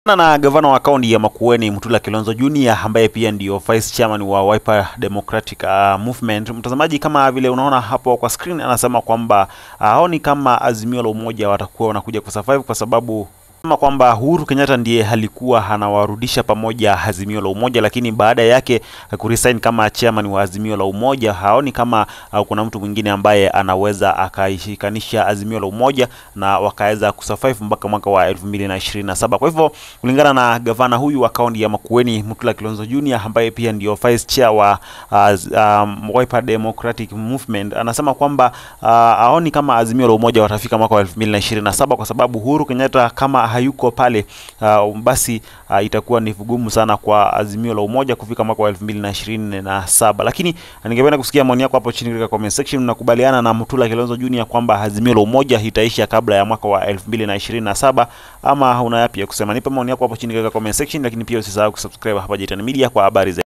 na gavana wa kaunti ya Makueni Mutula Kilonzo Junior ambaye pia ndio vice chairman wa Wiper Democratic uh, Movement. Mtazamaji, kama vile unaona hapo kwa screen, anasema kwamba haoni kama Azimio la Umoja watakuwa wanakuja kusurvive kwa sababu sema kwamba Uhuru Kenyatta ndiye alikuwa anawarudisha pamoja Azimio la Umoja, lakini baada yake kuresign kama chairman wa Azimio la Umoja, haoni kama uh, kuna mtu mwingine ambaye anaweza akaishikanisha Azimio la Umoja na wakaweza kusurvive mpaka mwaka wa 2027. Kwa hivyo kulingana na gavana huyu wa kaunti ya Makueni Mutula Kilonzo Junior ambaye pia ndio vice chair wa uh, um, Wiper Democratic Movement anasema kwamba uh, haoni kama Azimio la Umoja watafika mwaka wa 2027 kwa sababu Uhuru Kenyatta kama hayuko pale uh, basi uh, itakuwa ni vigumu sana kwa Azimio la Umoja kufika mwaka wa 2027. Lakini ningependa kusikia maoni yako hapo chini katika comment section. Mnakubaliana na Mutula Kilonzo Junior kwamba Azimio la Umoja itaisha kabla ya mwaka wa 2027 ama una yapi ya kusema? Nipe maoni yako hapo chini katika comment section, lakini pia usisahau kusubscribe hapa Jitan Media kwa habari zaidi.